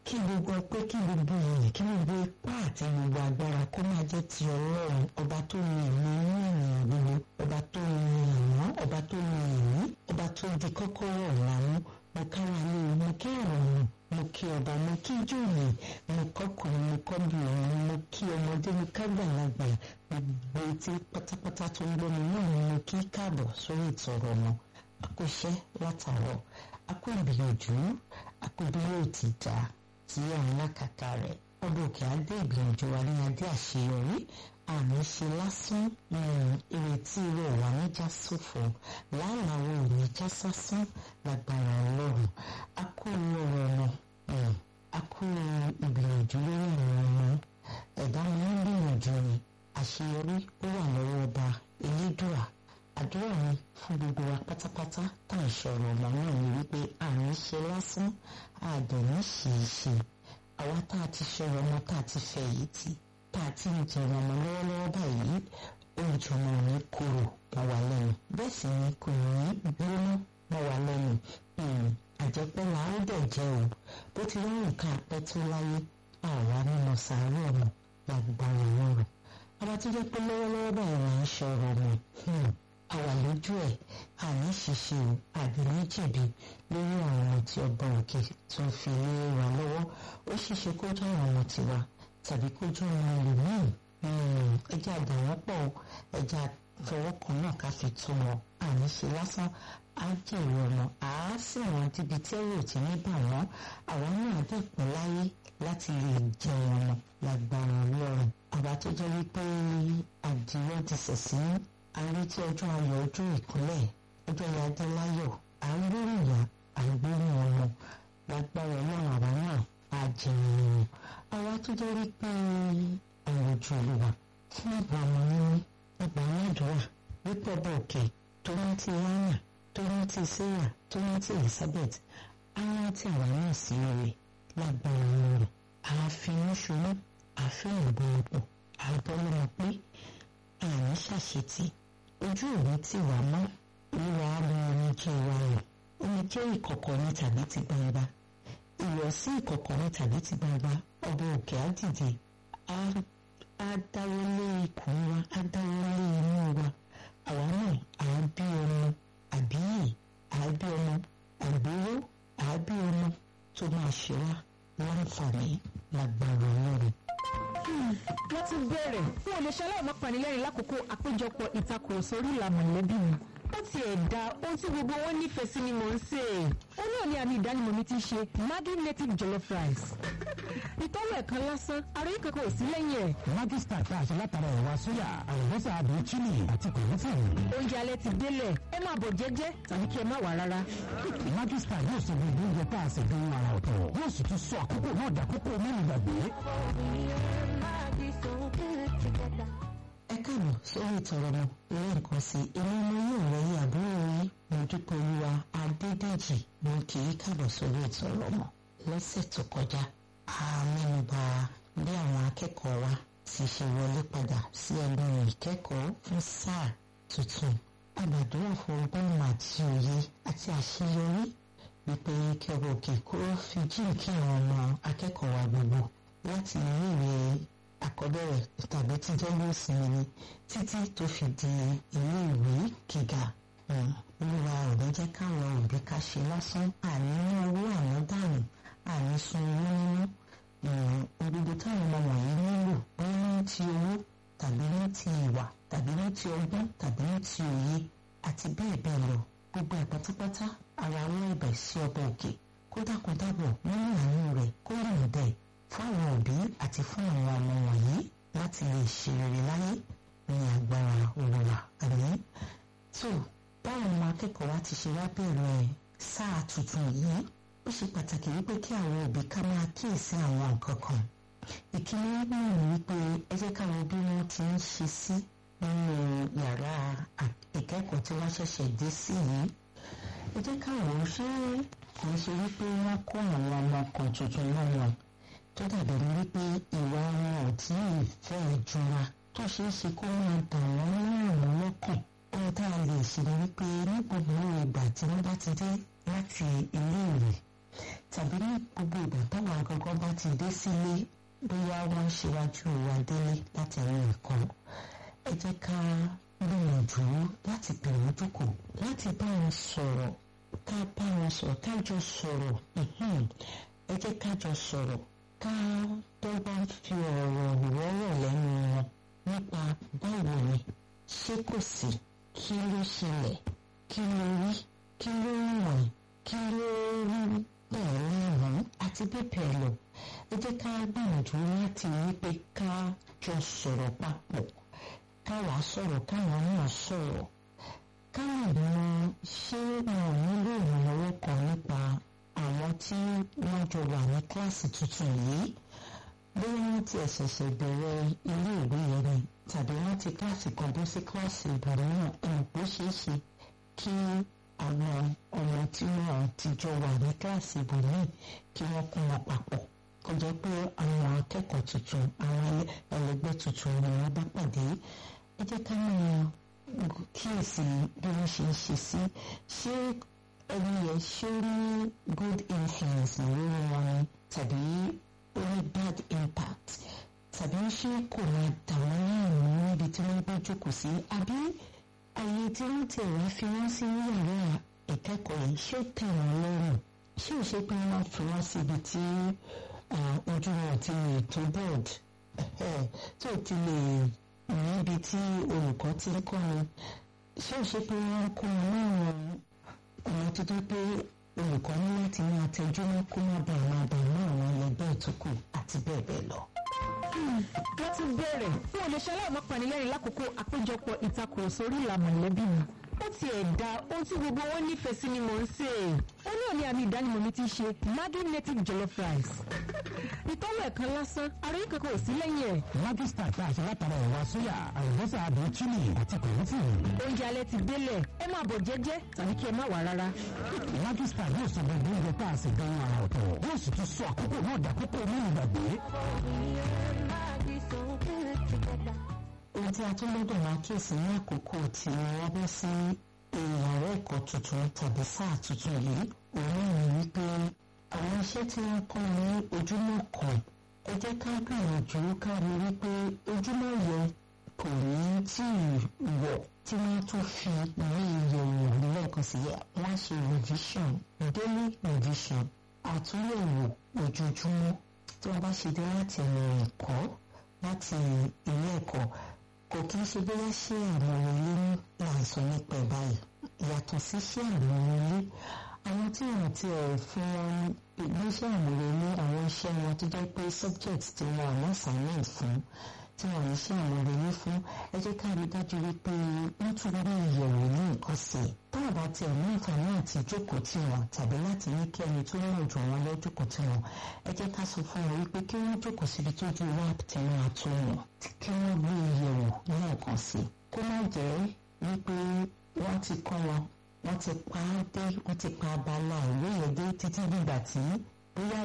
kí gbogbo ọpẹ́ kí gbogbo ìyìn kí gbogbo ipá àti gbogbo agbára kó máa jẹ́ ti ọlọ́run ọba tó ní ìmọ̀ inú ènìyàn gbogbo ọba tó ní ìmọ̀ ọba tó ní ìní ọba tó di kọ́kọ́rọ́ ọ̀làmú mo kára lé mo kí ọ̀run mo kí ọba mo kí jòyè mo kọkùnrin mo kọ́bìnrin mo kí ọmọdé mo kágbàlagbà gbogbo etí pátápátá tó ń gbọ́ mi náà ni mo kí káàbọ̀ sórí ìtọ̀rọ̀ mọ́ akóṣẹ́ látàárọ̀ akó ìgbìyànjú akó bí yóò ti dá tí àwọn lákàtà rẹ̀ ọdún òkè adé ìgbìyànjú wa ní adé àṣeyọrí àmì ṣe lásán ìrètí rẹ̀ wà níjà sófo láàláwọ̀ òní já sásán lágbára ọlọ́run akó ọ̀rọ̀ ọ̀nà akó ìgbìyànjú lórí àwọn ọmọ ẹ̀dá mi ń gbìyànjú ni àṣeyọrí ó wà lọ́wọ́ ọba elédùà àdúrà mi fún gbogbo wa pátápátá tá à ń sọ̀rọ̀ ọmọ náà ni wípé àmì ṣe lásán àdẹ̀ní ṣì í ṣe àwa tá a ti sọ̀rọ̀ ọmọ tá a ti fẹ̀yìntì tá a ti ń jẹun ọmọ lọ́wọ́lọ́wọ́ báyìí oúnjẹ ọmọ ò ní korò mọ́ wa lẹ́nu bẹ́ẹ̀ sì ni kò ní gbóná mọ́ wa lẹ́nu àjẹpẹ́ là ó dẹ̀ jẹ́ o bó ti wá nǹkan apẹ́ tó láyé àwa nínú sàárẹ̀ ọmọ lágbára lọ́rùn ọba tó jẹ́ pé lọ́wọ́lọ́wọ́ báyìí là ń sọ̀rọ̀ ọmọ àwà lójú ẹ̀ àní ṣíṣe o àbí ní jẹ̀bi lórí àwọn ọmọ tí ọba òkè tó ń fi lé wa lọ́wọ́ ó ṣeéṣe kó jẹ́ àwọn ọmọ tiwa tàbí kó jẹ́ ọmọ ẹlòmíì ẹjẹ́ àdá wọn pọ̀ ẹjẹ́ àfọwọ́ kan náà ká fi tó wọn àní ṣe lásán á jèrè ọmọ àá sì wọn débi tí ẹ̀rù ò ti ní bà wọ́n àwọn náà dẹ̀ pẹ́ láyé láti lè jẹun ọmọ lágbára ọlọ́run àbá tó jẹ́ wípé àdìrẹ ti sẹ̀sìn àrètí ọjọ́ ayọ̀ ọjọ́ ìkúnlẹ̀ ọjọ́ ìyáde láyọ̀ àgbóríyà àgbórí ọmọ lágbára ọlọ́run àwa náà á jẹun àwa tó jẹ́ wípé ọ̀rọ̀ ojú olúwa fún ìgbà ọmọ níní ìgbà aládùúrà wípé ọba òkè tó rántí hánà tó rántí sarah tó rántí elizabeth á rántí àwa náà sí rere lágbára ọlọ́run àáfin ṣojú àfihàn ìbọ̀wọ̀pọ̀ àbọ̀lọ́mọ pé àní ṣàṣetì ojú òní tí wà mọ́ ìwà àmọ́ omijé wa rẹ̀ omijé ìkọ̀kọ̀ ní tàbí ti gbangba ìwọ̀sí ìkọ̀kọ̀ ní tàbí ti gbangba ọba òkè á dìde á dáwọ́lé ikùn wa á dáwọ́lé inú wa àwa náà à á bí ọmọ àbíyè à á bí ọmọ àgbéró à á bí ọmọ tó máa ṣe wá láǹfààní lágbára ọlọ́run wọ́n ti bẹ̀rẹ̀ fún olùṣẹ́ aláìmọ́ panilẹ́rìn lákòókò àpéjọpọ̀ ìtakùrọ̀sọ orí ìlà mọ̀lẹ́bí mi. ó ti ẹ̀dá ohun tí gbogbo wọn nífẹ̀ẹ́ sí ni mò ń sè é. ó náà ní àmì ìdánimọ̀ mi ti ṣe Maggi native jollof rice. ìtọ́wò ẹ̀kan lásán ara yìí kankan ò sí lẹ́yìn ẹ̀. Maggi star tá a ṣe látara ẹ̀wà sóyà àlùbọ́sà àbí chili àti kòlófẹ̀rù. oúnjẹ alẹ́ ti délẹ̀ ẹ máa bọ̀ jẹ́jẹ́ tàbí kí ẹ má wà rárá. Maggi star yóò sọ gbogbo oúnjẹ tá a ṣe dún ara ọ̀tọ̀ yóò sì tún sọ àkókò náà dàkókò mẹ́rin gbàgbé ẹ káàbọ̀ sórí ìtọ̀rọ̀ mọ́ lẹ́ẹ̀kan sí èmi ọmọ yóò rẹ́yìn àbúrò yín mo dúpẹ́ olúwa adédèjì mo kì í káàbọ̀ sórí ìtọ̀rọ̀ mọ́ lọ́sẹ̀ tó kọjá a mẹ́nuba bí àwọn akẹ́kọ̀ọ́ wa ti ṣe wọlé padà sí ẹnu ìkẹ́kọ̀ọ́ fún sáà tuntun àgbàdúrà fún ọgbọ́n àti òye àti àṣeyọrí wípé kí ọba òkè kó fi jíǹkí àwọn ọmọ akẹ́kọ̀ọ́ wa gbogbo láti ilé ìwé àkọ́bẹ̀rẹ̀ tàbí tí jẹ́lú ìsinmi ni títí tó fi di ilé ìwé gíga olúwa ò ní jẹ́ káwọn òbí ká ṣe lásán àní ní owó àná dànù àní sun owó nínú gbogbo táwọn ọmọ wọ̀nyí nílò wọ́n ní ti owó tàbí ní ti ìwà tàbí ní ti ọgbọ́n tàbí ní ti òye àti bẹ́ẹ̀ bẹ́ẹ̀ lọ gbogbo ẹ̀ pátápátá ara wọn ẹ̀bẹ̀ sí ọba òkè kódàkódàbọ̀ nínú àánú rẹ̀ kó rìn bẹ́ẹ̀ fún àwọn òbí àti fún àwọn ọmọ wọ̀nyí láti lè ṣe rere láyé ní agbára olùwà àmì tó báwọn ọmọ akẹ́kọ̀ọ́ wa ti ṣe wá bẹ̀rẹ̀ sáà tuntun yìí ó ṣe pàtàkì wípé kí àwọn òbí ká máa kíyèsí àwọn nǹkan kan ìkíní náà ni wípé ẹ jẹ́ káwọn bí wọ́n ti ń ṣe sí nínú yàrá ìkẹ́kọ̀ọ́ tí wọ́n ṣẹ̀ṣẹ̀ dé sí yìí ẹ jẹ́ káwọn ṣe kò ń ṣe wípé wọ́n kó àwọn ọmọ kan tuntun náà wọn tó dàbí ní wípé ìwà wọn ò tí ì fẹ́ jura tó ṣeé ṣe kó máa dà wọ́n láàmú lọ́kàn ohun tá a lè ṣe ni wípé ní gbogbo ìgbà tí wọ́n bá ti dé láti ilé ìwé tàbí ní gbogbo ìgbà táwọn agangan bá ti dé sílé bóyá wọ́n ń ṣíwájú wa délé láti ẹ̀rọ ẹ̀kọ́ ẹ jẹ́ ká gbìyànjú láti pè wọ́n jókòó láti bá wọn sọ̀rọ̀ ká bá wọn sọ̀rọ̀ ká jọ sọ̀rọ̀ ẹ jẹ́ ká jọ sọ̀rọ̀ ká tó bá fi ọ̀rọ̀ wọ́rọ̀ lẹ́nu wọn nípa báwo ni ṣé kò sí kí ló ṣẹlẹ̀ kí ló rí kí ló wọ̀n kí ló rí bẹ́ẹ̀ lẹ́rùn àti bẹ́ẹ̀ lọ ẹ jẹ́ ká gbìyànjú láti rí pé ká jọ sọ̀rọ̀ papọ̀ káwa sọ̀rọ̀ káwọn náà sọ̀rọ̀ káwọn mọ ṣé wọn ò nílò ìrànlọ́wọ́ kan nípa àwọn tí wọ́n jọ wà ní kíláàsì tuntun yìí bóyá wọ́n ti ṣẹ̀ṣẹ̀ bẹ̀rẹ̀ ilé ìwé yẹn ni tàbí wọ́n ti kíláàsì kan bọ́ sí kíláàsì ìbòmíràn ẹ̀rù pé ṣeé ṣe kí àwọn ọmọ tí wọ́n ti jọ wà ní kíláàsì ìbòmíràn kí wọ́n kó wọn papọ̀ kó jẹ́ pé àwọn akẹ́kọ̀ọ́ tuntun àwọn ẹlẹgbẹ́ tuntun ni wọ́n bá pàdé ẹ jẹ́ ká máa kíyèsí bí wọ́n ṣe ń ṣe sí ṣé ẹni yẹn ṣé ó ní good influence lórí wọn ni tàbí ó ní bad impact tàbí ṣé kò máa dà wọ́n láàmú níbi tí wọ́n bá jókòó sí àbí àyè tí wọ́n ti wá fi wọ́n sí yàrá ìkẹ́kọ̀ọ́ yìí ṣé ó tẹ̀ wọ́n lọ́rùn ṣé ò ṣe pé wọ́n fi wọ́n síbi tí ojú wọn ti lè tó board tó ti lè níbi tí olùkọ́ ti ń kọ́ ni ṣé ò ṣe pé wọ́n kó wọn láwọn ọmọ tó tó pé olùkọ́ ní láti máa tẹjú mọ́ kó má bàa máa bà mọ́ àwọn ẹlẹgbẹ́ ìtukù àti bẹ́ẹ̀ bẹ́ẹ̀ lọ. wọ́n ti bẹ̀rẹ̀ fún olùṣẹ́ aláìmọ́ panilẹ́rìn lákòókò àpéjọpọ̀ ìtakùrọ̀sọ orí ìlànà mọ̀lẹ́bí mi ó tiẹ̀ da ohun tí gbogbo wọn nífẹ̀ẹ́ sí ni mò ń sè é ó ní òní àmì ìdánimọ̀ mi ti ṣe Maggi native jollof rice ìtọ́wọ̀ ẹ̀kan lásán àròyé kankan ò sí lẹ́yìn ẹ̀. Maggi star tá a ṣe látara ẹ̀wà sóyà àlùbọ́sà àdó chili àti kòlófù. oúnjẹ alẹ́ ti délẹ̀ ẹ máa bọ̀ jẹ́jẹ́ tàbí kí ẹ má wà rárá. Maggi star yóò sọ gbogbo oúnjẹ tá a ṣe gan ara ọ̀tọ̀ yóò sì tún sọ àkókò náà dàkókò ní ìgbàgbé. ohun tí a tún gbọ́dọ̀ máa kíyèsí ní àkókò tí wọ́n bọ́ sí ìyàrá ẹ̀kọ́ tuntun tàbí sáà tuntun yìí òun ní wípé àwọn iṣẹ́ tí wọ́n kọ́ ní ojúmọ́ kan ẹ jẹ́ ká gbìyànjú ká rí wípé ojúmọ́ yẹn kò ní tí ì wọ̀ tí wọ́n tún fi ìwé ìyẹ̀wò lẹ́ẹ̀kan sí wọ́n ṣe revision daily revision àtúnyẹ̀wò ojoojúmọ́ tí wọ́n bá ṣe dé láti ẹ̀rọ ẹ̀kọ́ láti ilé ẹ̀kọ́ kò kí n ṣe bóyá ṣé àmọ̀ràn ilé ní láìsọ nípa ẹ̀ báyìí yàtọ̀ sí ṣé àmọ̀ràn ilé àwọn tí wọ́n ti ẹ̀ fún wọn ìgbésẹ̀ àmọ̀ràn ilé àwọn iṣẹ́ wọn tó jẹ́ pé subject tí wọ́n àmọ́ assignment fún tí wọ́n ní ṣe àmọ̀ràn ilé fún ẹ jẹ́ ká rí dájú wípé wọ́n tún rí ìyẹ̀wò ní nǹkan sí i tá a bá tiẹ̀ ní àǹfààní àti jókòó tí wọn tàbí láti ní kí ẹni tó mọ̀ jù wọn lọ jókòó tí wọn ẹ jẹ́ ká sọ fún wọn wípé kí wọ́n jókòó síbi tó ju wáàpù tí wọ́n á tó wọn kí wọ́n gbé ìyẹ̀wò lẹ́ẹ̀kan sí i kó má jẹ́ wípé wọ́n ti kọ́ wọn wọ́n ti pa á dé wọ́n ti pa abala ìwé yẹn dé títí dìgbà tí bóyá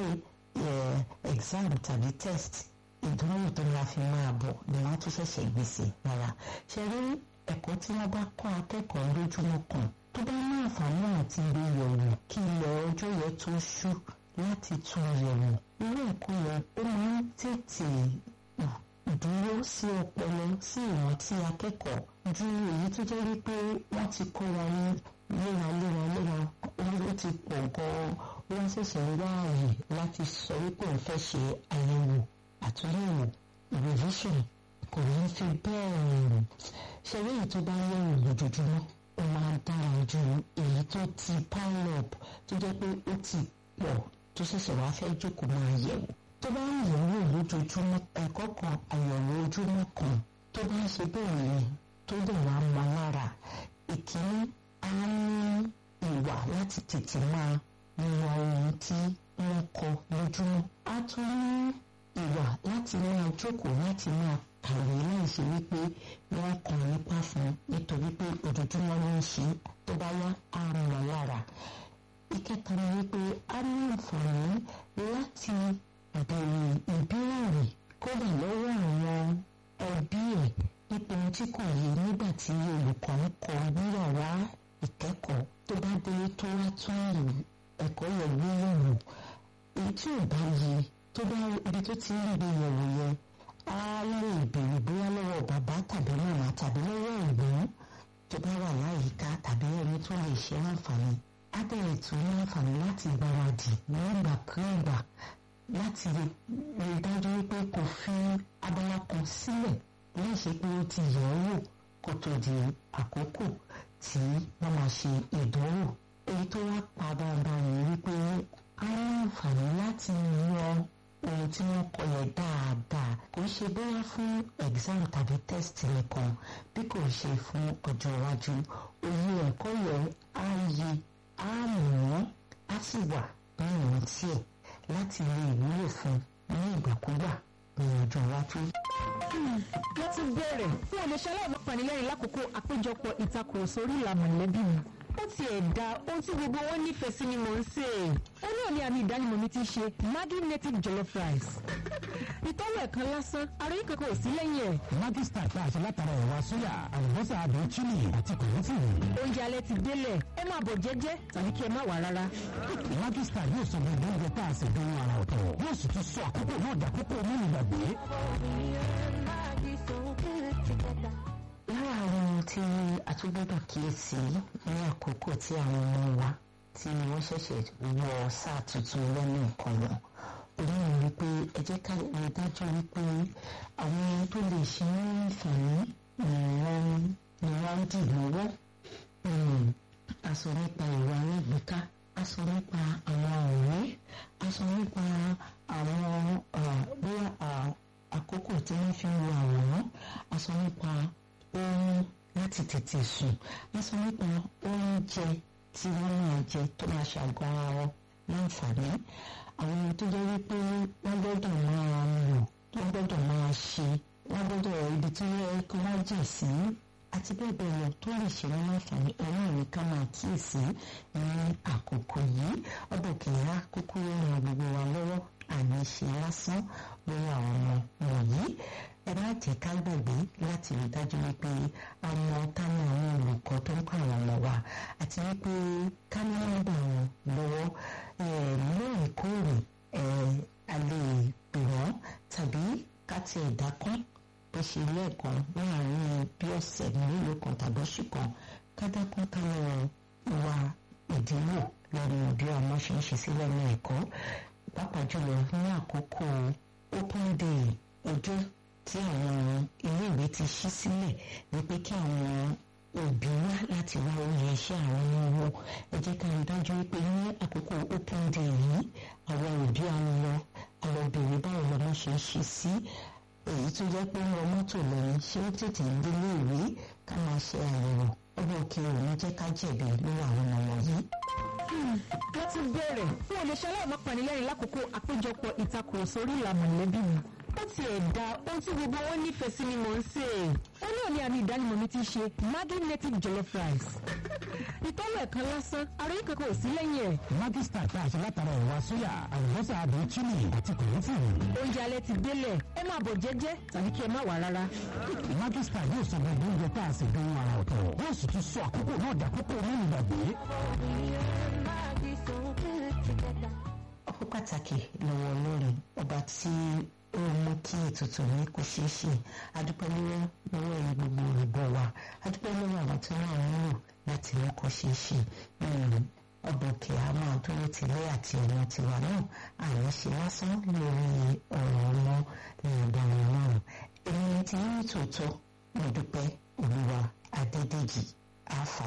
exam tàbí test ìdánwò tó máa fi máa bọ̀ ni wọ́n tún ṣẹ̀ṣẹ̀ gbèsè rárá ṣe rí ẹ̀kọ́ tí wọ́n bá kọ́ akẹ́kọ̀ọ́ lójúmọ́ kan tó bá ní àǹfààní àti gbé yẹ̀wò kí ilẹ̀ ọjọ́ yẹn tó ṣú láti tún yẹ̀wò irú ẹ̀kọ́ yẹn ó máa ń tètè dúró sí ọpọlọ sí ìrántí akẹ́kọ̀ọ́ ju èyí tó jẹ́ wípé wọ́n ti kọ́ wa ní léraléra léra ó ti pọ̀ gan-an wọ́n ṣẹ̀ṣẹ̀ ń wá ààyè láti sọ wípé òun fẹ́ ṣe àyẹ̀wò àtúnyẹ̀wò revision kò ní fi bẹ́ẹ̀ ṣe rí èyí tó bá yẹ̀wò lójoojúmọ́ ó máa dára ju èyí tó ti pile up tó jẹ́ pé ó ti pọ̀ tó ṣẹ̀ṣẹ̀ wá fẹ́ jókòó máa yẹ̀wò tó bá ń yẹ̀wò lójoojúmọ́ ẹ̀kọ́ kan àyẹ̀wò ojúmọ́ kan tó bá ń ṣe bẹ́ẹ̀ yẹn tó dẹ̀ wá mọ lára ìkíní á ní ìwà láti tètè máa mọ ohun tí wọ́n kọ lójúmọ́ á tún ní ìwà láti máa jókòó láti máa kàwé láì ṣe wípé wọ́n kàn nípa fún nítorí pé ojoojúmọ́ ló ń ṣe tó bá yá á mọ lára ìkẹta ni wípé a ní àǹfààní láti béèrè ìbéèrè kódà lọ́wọ́ àwọn ẹbí ẹ̀ nípa ohun tí kò yé nígbà tí olùkọ́ ń kọ́ níyàrá ìkẹ́kọ̀ọ́ tó bá délé tó wá tún ẹ̀kọ́ yẹn gbé yẹ̀wò èyí tí ò bá yẹ tó bá ibi tó ti ń rí yẹ̀wò yẹn á lè béèrè bóyá lọ́wọ́ bàbá tàbí màmá tàbí lọ́wọ́ ẹ̀gbọ́n tó bá wà láyìíká tàbí ẹni tó lè ṣe láǹfààní á bẹ̀rẹ̀ tó ní àǹfààní láti gbáradì nígbàkúùgbà láti rí dájú wípé kò fi abala kan sílẹ̀ láì ṣe pé ó ti yẹ̀ ọ́ wò kó tó di àkókò tí wọ́n máa ṣe ìdánwò èyí tó wá pa dáadáa yìí wípé á ní àǹfààní láti yan ohun tí wọ́n kọ yẹn dáadáa kò ń ṣe bóyá fún exam tàbí test nìkan bí kò ṣe fún ọjọ́ iwájú òye ẹ̀kọ́ yẹn á yí á mọ̀ á sì wà ní ìrántí ẹ̀ láti lè wúlò fún ní ìgbàkúgbà ní ọjọ́ iwájú. wọ́n ti bẹ̀rẹ̀ fún olùṣẹ́ aláìmọ́ panilẹ́rìn lákòókò àpéjọpọ̀ ìtakùrọ̀sọ orí ìlà mọ̀lẹ́bí mi ó tiẹ̀ da ohun tí gbogbo wọn nífẹ̀ẹ́ sí ni mò ń sè é. ó náà ní àmì ìdánimọ̀ mi ti ṣe Maggi native jollof rice. ìtọ́wò ẹ̀kan lásán àròyé kankan ò sí lẹ́yìn ẹ̀. Maggi star tá a ṣe látara ẹ̀wà sóyà àlùbọ́sà àdùn chili àti kòlófìrì. oúnjẹ alẹ́ ti délẹ̀ ẹ máa bọ̀ jẹ́jẹ́ tàbí kí ẹ má wà rárá. Maggi star yóò sọ gbogbo oúnjẹ tá a ṣe dán ara ọ̀tọ̀ yóò sì tún sọ àkókò náà dàkókò mẹ́rin gbàgbé. lára àwọn ohun tí a tún gbọ́dọ̀ kíyèsí ní àkókò tí àwọn ọmọ wa tí wọ́n ṣẹ̀ṣẹ̀ wọ sáà tuntun lẹ́nu ẹ̀kọ́ wọn èyí ni wípé ẹ jẹ́ ká rí dájú wípé àwọn ohun tó lè ṣe ní àǹfààní ni wọ́n ni wọ́n ń dì lọ́wọ́ a sọ nípa ìwà alágbèéká a sọ nípa àwọn ọ̀rẹ́ a sọ nípa àwọn bóyá àkókò tí wọ́n fi ń wo àwòrán a sọ nípa oorun láti tètè sùn a sọ nípa oúnjẹ tí wọ́n máa jẹ tó máa ṣàgọ́ ara wọn láǹfààní àwọn ohun tó jẹ́ wípé wọ́n gbọ́dọ̀ máa lò wọ́n gbọ́dọ̀ máa ṣe wọ́n gbọ́dọ̀ ibi tí wọ́n yẹ kí wọ́n jẹ̀ sí àti bẹ́ẹ̀ bẹ́ẹ̀ lọ tó lè ṣe wọ́n láǹfààní ẹ̀rọ ìrìn ká máa kíyèsí ní àkókò yìí ọdọ̀ kìíyà kúkú ràn gbogbo wa lọ́wọ́ àní ṣe lásán lórí àwọn ọmọ wọ̀nyí ẹ má jẹ́ ká gbàgbé láti rí dájú wípé àwọn táwọn àwọn olùkọ́ tó ń kọ́ àwọn ọmọ wa àti wípé ká ní nọ́mbà wọn lọ́wọ́ lóòrèkóòrè a lè pè wọ́n tàbí ká tiẹ̀ dákún bó ṣe lẹ́ẹ̀kan láàárín bí ọ̀sẹ̀ mélòó kan tàbí oṣù kan ká dákún ká lọ wá ìdíwò lórí bí ọmọ ṣe ń ṣe sílẹ̀ ní ẹ̀kọ́ pàápàá jùlọ ní àkókò open day ọjọ́ tí àwọn iléèwé ti ṣí sílẹ̀ ni pé kí àwọn òbí wá láti wá oyè iṣẹ́ àwọn ọmọ wọn ẹ jẹ́ ká rí dájú wípé ní àkókò open day yìí àwọn òbí á lọ àwọn obìnrin báwo lọmọ ṣe ń ṣe sí èyí tó jẹ́ pé wọ́n mọ́tò lẹ́yìn ṣé ó tètè ń délé ìwé ká máa ṣe àyẹ̀wò ọgbọ́n òkè òní jẹ́ ká jẹ̀bi lórí àwọn ọmọ yìí. wọ́n ti bẹ̀rẹ̀ fún olùṣẹ́ aláìmọ́ panilẹ́rìn lákòókò àpéjọpọ̀ ìtakùrọ̀sọ orí ìlà mọ̀lẹ́bí mi ó tiẹ̀ da ohun tí gbogbo wọn nífẹ̀ẹ́ sí ni mò ń sè é. ó náà ní àmì ìdánimọ̀ mi ti ṣe Maggi native jollof rice. ìtọ́wò ẹ̀kan lásán àròyé kankan ò sí lẹ́yìn ẹ̀. Maggi star tá a ṣe látara ẹ̀wà sóyà àlùbọ́sà àdùn chili àti kòlófìrì. oúnjẹ alẹ́ ti délẹ̀ ẹ máa bọ̀ jẹ́jẹ́ tàbí kí ẹ má wà rárá. Maggi star yóò sọ gbogbo oúnjẹ tá a ṣe dán ara ọ̀tọ̀ yóò sì tún sọ àkókò náà dàkókò mẹ́rin gbàgbé. ọpẹ́ pàtàkì lọ́wọ́ Ọlọ́run ọba tí ó mú kí ètùtù ní kó ṣeé ṣe adúpẹ́ lọ́wọ́ lọ́wọ́ ẹ̀yin gbogbo olùgbọ́ wa adúpẹ́ lọ́wọ́ àwọn tí wọ́n ń lò láti mú kó ṣeé ṣe ọba òkè a máa dúró tilé àti ọmọ tiwa náà àní ṣe lásán lórí ọ̀rọ̀ ọmọ ní ọ̀daràn náà èmi ti ní tòótọ́ mo dúpẹ́ olúwa adédèjì àfà